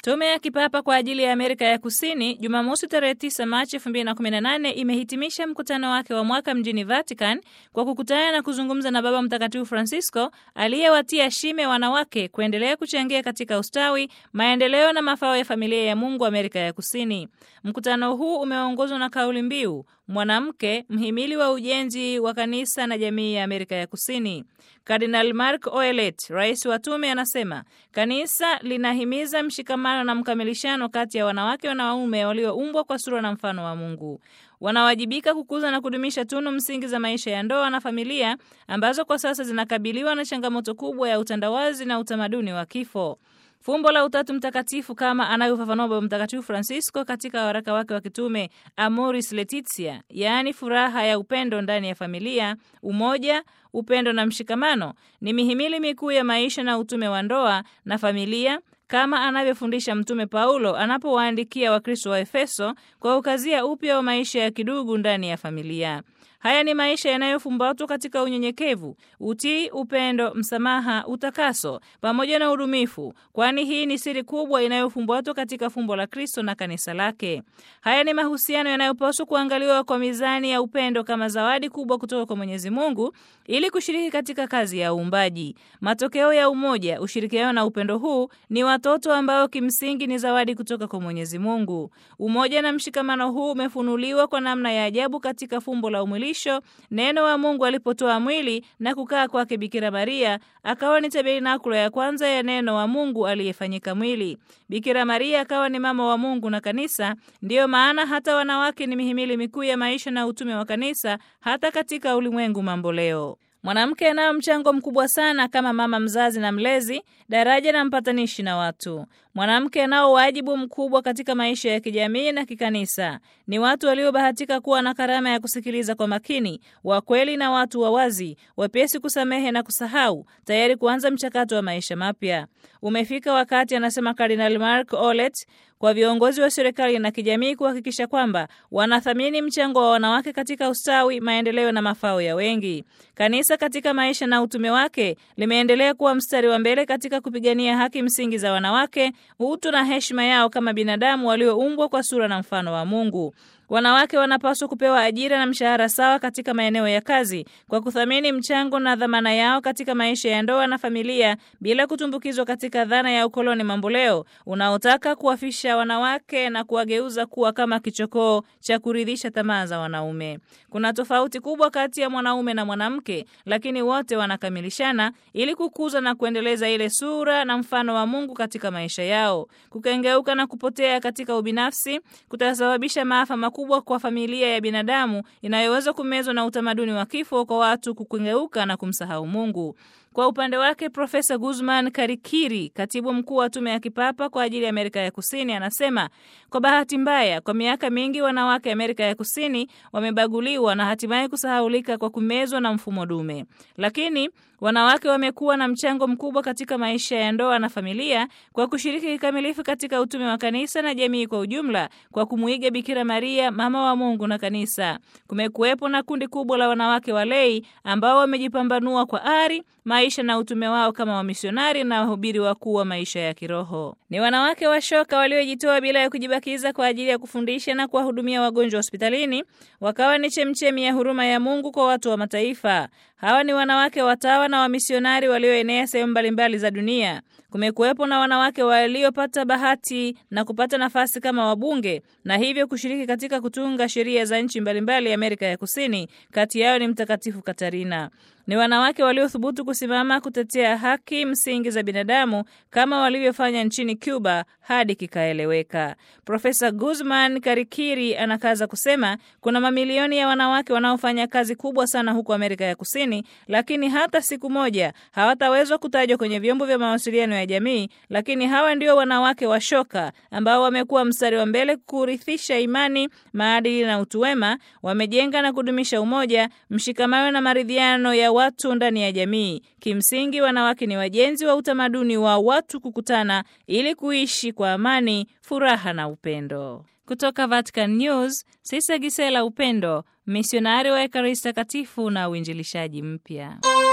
Tume ya Kipapa kwa ajili ya Amerika ya Kusini Jumamosi tarehe 9 Machi 2018 imehitimisha mkutano wake wa mwaka mjini Vatican kwa kukutana na kuzungumza na Baba Mtakatifu Francisco aliyewatia shime wanawake kuendelea kuchangia katika ustawi, maendeleo na mafao ya familia ya Mungu Amerika ya Kusini. Mkutano huu umeongozwa na kauli mbiu mwanamke mhimili wa ujenzi wa kanisa na jamii ya Amerika ya Kusini. Kardinal Mark Oelet, rais wa tume, anasema kanisa linahimiza mshikamano na mkamilishano kati ya wanawake na wanaume walioumbwa kwa sura na mfano wa Mungu. Wanawajibika kukuza na kudumisha tunu msingi za maisha ya ndoa na familia ambazo kwa sasa zinakabiliwa na changamoto kubwa ya utandawazi na utamaduni wa kifo. Fumbo la Utatu Mtakatifu kama anavyofafanua Baba Mtakatifu Francisco katika waraka wake wa kitume Amoris Laetitia, yaani furaha ya upendo ndani ya familia, umoja, upendo na mshikamano, ni mihimili mikuu ya maisha na utume wa ndoa na familia kama anavyofundisha Mtume Paulo anapowaandikia Wakristo wa Efeso kwa ukazia upya wa maisha ya kidugu ndani ya familia. Haya ni maisha yanayofumbatwa katika unyenyekevu, utii, upendo, msamaha, utakaso pamoja na udumifu, kwani hii ni siri kubwa inayofumbatwa katika fumbo la Kristo na kanisa lake. Haya ni mahusiano yanayopaswa kuangaliwa kwa mizani ya upendo kama zawadi kubwa kutoka kwa Mwenyezi Mungu ili kushiriki katika kazi ya uumbaji. Matokeo ya umoja, ushirikiano na upendo huu ni watoto ambao kimsingi ni zawadi kutoka kwa Mwenyezi Mungu. Umoja na mshikamano huu umefunuliwa kwa namna ya ajabu katika fumbo la umwilisho Neno wa Mungu alipotoa mwili na kukaa kwake Bikira Maria, akawa ni tabernakulo ya kwanza ya neno wa Mungu aliyefanyika mwili. Bikira Maria akawa ni mama wa Mungu na kanisa. Ndiyo maana hata wanawake ni mihimili mikuu ya maisha na utume wa kanisa, hata katika ulimwengu mambo leo. Mwanamke anayo mchango mkubwa sana kama mama mzazi na mlezi, daraja na mpatanishi na watu. Mwanamke anao wajibu mkubwa katika maisha ya kijamii na kikanisa. Ni watu waliobahatika kuwa na karama ya kusikiliza kwa makini, wakweli na watu wa wazi, wepesi kusamehe na kusahau, tayari kuanza mchakato wa maisha mapya. Umefika wakati, anasema Kardinal Mark Olet, kwa viongozi wa serikali na kijamii kuhakikisha kwamba wanathamini mchango wa wanawake katika ustawi, maendeleo na mafao ya wengi. Kanisa katika maisha na utume wake limeendelea kuwa mstari wa mbele katika kupigania haki msingi za wanawake, utu na heshima yao kama binadamu walioumbwa kwa sura na mfano wa Mungu. Wanawake wanapaswa kupewa ajira na mshahara sawa katika maeneo ya kazi kwa kuthamini mchango na dhamana yao katika maisha ya ndoa na familia bila kutumbukizwa katika dhana ya ukoloni mamboleo unaotaka kuwafisha wanawake na kuwageuza kuwa kama kichokoo cha kuridhisha tamaa za wanaume. Kuna tofauti kubwa kati ya mwanaume na mwanamke, lakini wote wanakamilishana ili kukuza na kuendeleza ile sura na mfano wa Mungu katika maisha yao. Kukengeuka na kupotea katika ubinafsi kutasababisha maafa makubwa kwa familia ya binadamu inayoweza kumezwa na utamaduni wa kifo kwa watu kukengeuka na kumsahau Mungu. Kwa upande wake Profesa Guzman Karikiri, katibu mkuu wa tume ya kipapa kwa ajili ya Amerika ya Kusini, anasema kwa bahati mbaya, kwa miaka mingi wanawake Amerika ya Kusini wamebaguliwa na hatimaye kusahaulika kwa kumezwa na mfumo dume, lakini wanawake wamekuwa na mchango mkubwa katika maisha ya ndoa na familia kwa kushiriki kikamilifu katika utume wa kanisa na jamii kwa ujumla, kwa kumuiga Bikira Maria, mama wa Mungu na kanisa. Kumekuwepo na kundi kubwa la wanawake walei ambao wamejipambanua kwa ari maisha na utume wao kama wamisionari na wahubiri wakuu wa maisha ya kiroho. Ni wanawake washoka waliojitoa bila ya kujibakiza kwa ajili ya kufundisha na kuwahudumia wagonjwa hospitalini, wakawa ni chemchemi ya huruma ya Mungu kwa watu wa mataifa. Hawa ni wanawake watawa na wamisionari walioenea sehemu mbalimbali za dunia. Kumekuwepo na wanawake waliopata bahati na kupata nafasi kama wabunge na hivyo kushiriki katika kutunga sheria za nchi mbalimbali Amerika ya Kusini. Kati yao ni Mtakatifu Katarina. Ni wanawake waliothubutu kusimama kutetea haki msingi za binadamu kama walivyofanya nchini Cuba hadi kikaeleweka. Profesa Guzman Karikiri anakaza kusema kuna mamilioni ya wanawake wanaofanya kazi kubwa sana huko Amerika ya Kusini, lakini hata siku moja hawatawezwa kutajwa kwenye vyombo vya mawasiliano ya jamii. Lakini hawa ndio wanawake washoka ambao wamekuwa mstari wa mbele kurithisha imani, maadili na utu wema. Wamejenga na kudumisha umoja, mshikamano na maridhiano ya watu ndani ya jamii. Kimsingi, wanawake ni wajenzi wa utamaduni wa watu kukutana ili kuishi kwa amani, furaha na upendo. Kutoka Vatican News, Sisa Gisela Upendo, misionari wa Ekaristi Takatifu na uinjilishaji mpya.